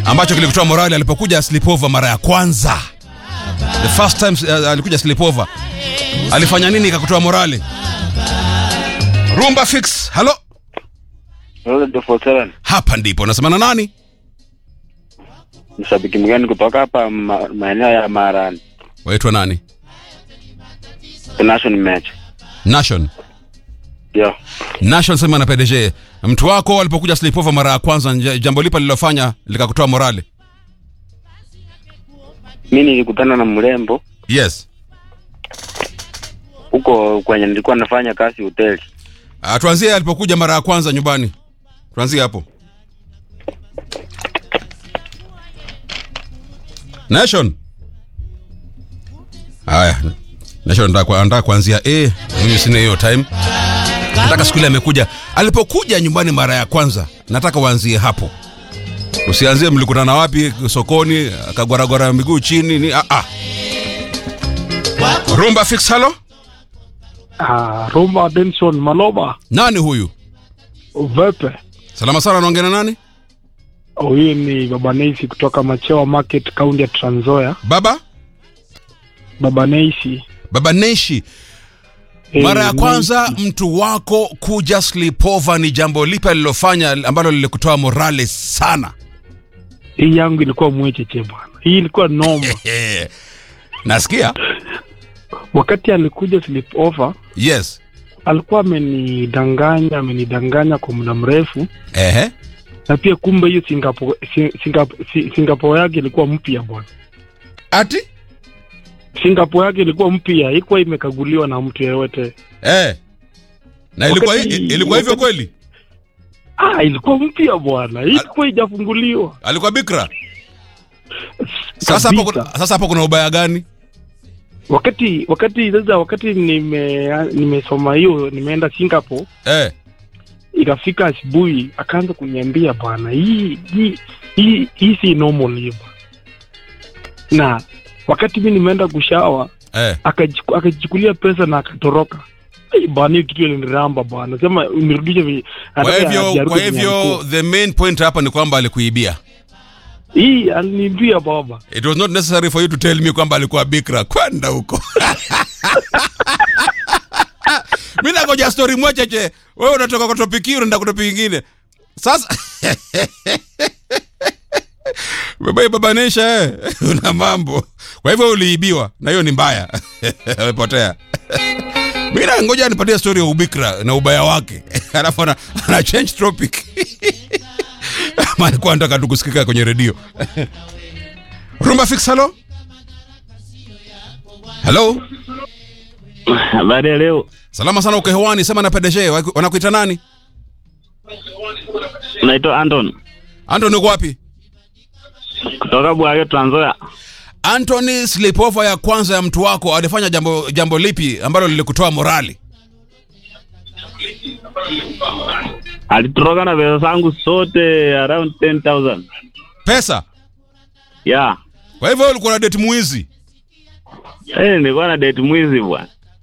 ambacho kilikutoa morali alipokuja sleepover mara ya kwanza the first time uh, alikuja sleepover alifanya nini ikakutoa morali rumba fix halo hapa ndipo nasemana nani mshabiki mgani kutoka hapa ma- maeneo ya Marani waitwa nani national match nation ndio nation sema na pdg mtu wako alipokuja sleepover mara ya kwanza nje- jambo lipa lililofanya likakutoa morali mi nilikutana na mrembo yes huko kwenye nilikuwa nafanya kazi hoteli uh, tuanzie alipokuja mara ya kwanza nyumbani tuanzie hapo nation haya nation anataka anataka kuanzia a mimi sina hiyo time nataka siku ile amekuja alipokuja nyumbani mara ya kwanza nataka uanzie hapo usianzie mlikutana wapi sokoni akagwaragwara miguu chini ni ah, ah. rumba fix halo Ah, Roma Denson Maloba nani huyu Vepe. salama sana anaongea na nani Huyu ni Baba Neisi kutoka Machewa Market, kaunti ya Trans Nzoia. baba Baba Neisi. baba neshi eh, mara ya Neisi. kwanza mtu wako kuja sleepover ni jambo lipi alilofanya ambalo lilikutoa morale sana Hii yangu ilikuwa mwecheche bwana. Hii ilikuwa noma. nasikia Wakati alikuja sleepover, yes alikuwa amenidanganya, amenidanganya kwa muda mrefu ehe na pia kumbe hiyo Singapore si- Singapore, si- Singapore yake ilikuwa mpya bwana. ati Singapore yake ilikuwa mpya, haikuwa imekaguliwa na mtu yeyote. eh. na ilikuwa, Wakati- ilikuwa hivyo wakati- kweli Ah, ilikuwa mpya bwana. Ilikuwa haijafunguliwa. alikuwa bikra sasa hapo Kabisa. kuna- sasa hapo kuna ubaya gani wakati wakati sasa wakati nime nimesoma hiyo nimeenda Singapore eh. ikafika asubuhi akaanza kuniambia bwana hii hii hii hii si normal hiyo bwana." na wakati mi nimeenda kushawa Eh. akajiku- akajichukulia pesa na akatoroka Ai, bwana hiyo kitu iliniramba bwana sema unirudishe vi- kwa anataka hivyo ajarudi kwa venye hivyo alikuwa. the main point hapa ni kwamba alikuibia hii aliniambia baba it was not necessary for you to tell me kwamba alikuwa bikra kwenda huko mi nagoja stori mwecheche wewe unatoka kwa topiki unaenda kwa topiki ingine sasa baba babanisha eh. una mambo kwa hivyo uliibiwa na hiyo ni mbaya amepotea mi nangoja nipatie stori ya ubikra na ubaya wake alafu ana, ana change topic ama alikuwa anataka tu kusikika kwenye redio rumba fix halo halo habari ya leo salama sana uko hewani sema na pdg Waku- wanakuita nani naitwa Anton antony uko wapi kutoka Bwage Trans Nzoia antony sleepover ya kwanza ya mtu wako alifanya jambo jambo lipi ambalo lilikutoa morali alitoroka na pesa zangu zote around 10000 pesa yeah kwa hivyo ulikuwa na date mwizi eh nilikuwa na date mwizi bwana